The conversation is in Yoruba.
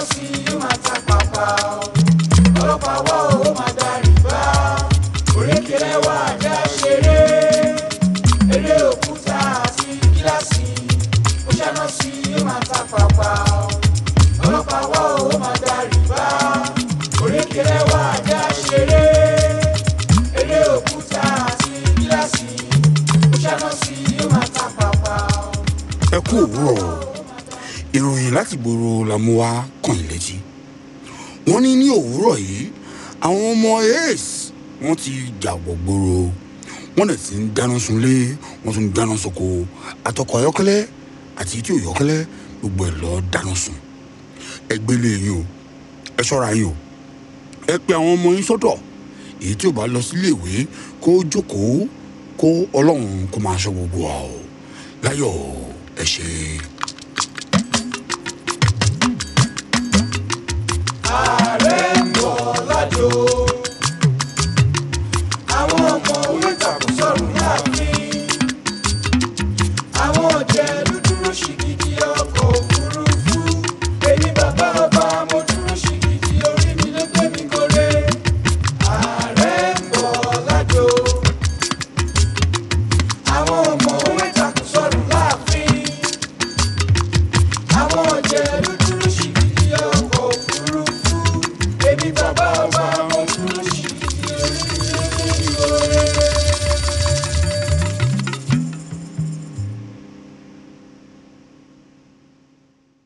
sí yóò máa ta pàpà ọlọ́pàá wọ́ ó máa darí bá òrékelé wà já ṣeré eré òkúta àti gíláàsì ó ṣáná sí yóò máa ta pàpà ọlọ́pàá wọ́ ó máa darí bá òrékelé wà já ṣeré eré òkúta àti gíláàsì ó ṣáná sí yóò máa ta pàpà. ẹ kú òwúrọ̀ ìròyìn láti gbòòrò la mú wá kàn yín létí wọ́n ní ní òwúrọ̀ yìí àwọn ọmọ ace wọ́n ti jàgbọ̀ gbòòrò wọ́n dẹ̀ ti ń dáná sunlé wọ́n tún ń dáná soko àtọkọ̀ ayọ́kẹ́lẹ́ àti tí ò yọ́kẹ́lẹ́ gbogbo ẹ̀ lọ dáná sun ẹ gbélé yín o ẹ ṣọ́ra yín o ẹ pe àwọn ọmọ yín sọ́dọ̀ èyí tí ò bá lọ sílé ìwé kó jókòó kó ọlọ́run kó máa ṣọ́ gbogbo wa o láyọ̀ ẹ ṣe é.